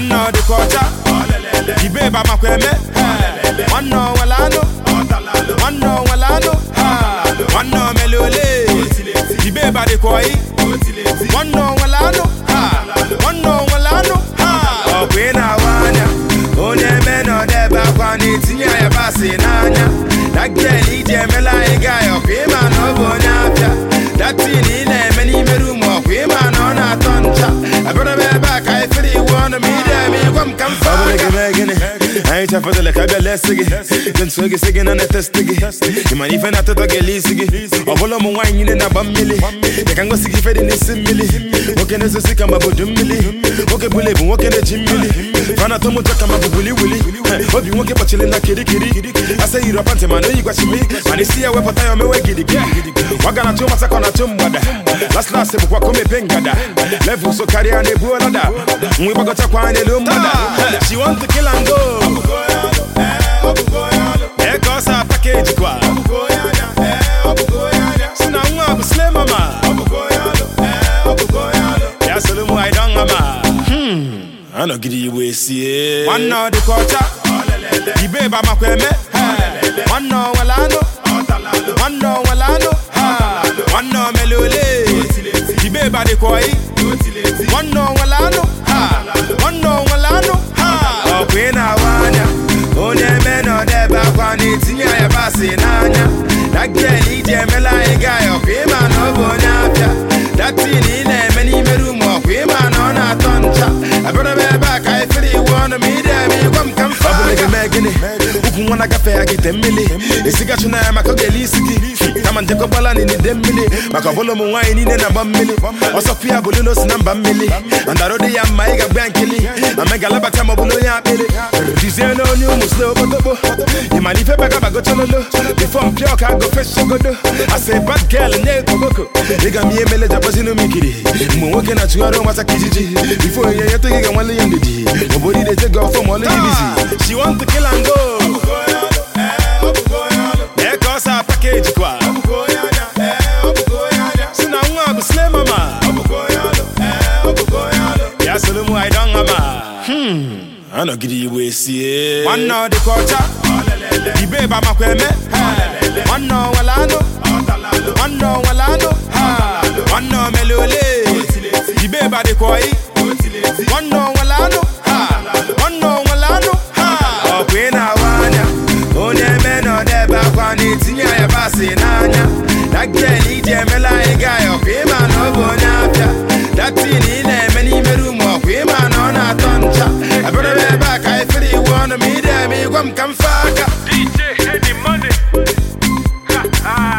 nwanne ọ dịka ọcha ibe ba makwa eme nwanne ọ nwere anụ nwanne ọ nwere anụ nwanne ọ mere ole ibe ba dịka ọyị nwanne ọ nwere anụ nwanne ọ nwere anụ ọ bụ ị na-awa anya onye eme na ọdebe akwa na-etinye yabasị n'anya dagiel iji emela anyị gaa ya ọkwa ịma na ọ bụ onye abịa datin ị na-eme n'ime rum ọkwa ịma na ọ na-atọ ncha abịara m ebe a ka anyị fere iwu ọnụ ma ide eme ịgwa m ka m fa gịnị anyị chafụtala ka bịa lesi gị dị nso gị sị gị na na-etesti gị ị mana ife na-atụtọ gị ele isi gị ọ bụla ụmụ nwaanyị niile na-agba mmiri dị ka ngosi gị ife dị n'isi mmiri nwoke na-ezosi ka mabodo mmiri nwoke bụla ebu nwoke na-eji mmiri fana atọ mụtọ ka mabụ wuli wuli obi nwoke kpọchiri na kirikiri asa yiri ọpantị mana oyi gwachimi mana isi ya wepụta ya omewe gidigidi waga na-atụ mata ka ọ na-atụ mgbada las las bụkwa ka o mepe ngada level so karịa na-ebu ọlada nwa ịgbagọchakwa n'elu mgbada she want to kill and go ee ka ọ sa pakeji kwa si na nwa bụ sle mama ya soro mụ anyị don hama anọgide igbo esie nwanne ọ dịka ọcha ibe ba makwa eme nwanne ọ nwere anụ nwanne ọ nwere anụ nwanne ọ mere ole ibe ba dịka ọyị nwanne ọ nwere anụ nwanne ọ nwere anụ ọ bụ ị na-awa anya onye eme na ọdebe akwa na-etinye yabasị n'anya dagiel iji emela anyị gaa ya ọkwa ịma na ọ bụ onye abịa datin ị na-eme n'ime rum ọkwa ịma na ọ na-atọ ncha abịara m ebe a ka anyị fere iwu ọnụ ma ide eme ịgwa m ka m fa gịnị ukwu nwa na-agafe ya gị te mmiri esigachu na ya maka ọ ga-ele isi gị kama njekọgbala n'ide mmiri maka ọbụla ụmụ nwaanyị niile na-agba mmiri ọsọkwu ya bụ lilo si na mba mmiri andaro dị ya mma ị ga-agba ya nkili amegalabata ma ọ bụla onye akpịrị dizie na onye ụmụ slo okpotokpo ịmana ife bagabagochololo bifo mpịa ọka gofesogodo asa bad girl nye koboko ịga m ihe mele japazinu m ikiri mgbe nwoke na-achụgharị ụmata ka ijiji bifo onye nyetụ gị ga-nwale ya ndidi obodo ide jego ọfọ ma ọlụ gị bizi she want to kill and go ee ka ọ sa pakeji kwa si na nwa bụ sle mama ya soro mụ anyị don hama anọgide igbo esie nwanne ọ dịka ọcha ibe ba makwa eme nwanne ọ nwere anụ nwanne ọ nwere anụ nwanne ọ mere ole ibe ba dịka ọyị nwanne ọ nwere anụ nwanne ọ nwere anụ ọ bụ ị na-awa anya onye eme na ọdebe akwa na-etinye yabasị n'anya dagiel iji emela anyị gaa ya ọkwa ịma na ọ bụ onye abịa datin ị na-eme n'ime rum ọkwa ịma na ọ na-atọ ncha abịara m ebe a ka anyị fere iwu ọnụ ma ide eme ịgwa m ka m fa aka DJ Eddie Money. Ha ha.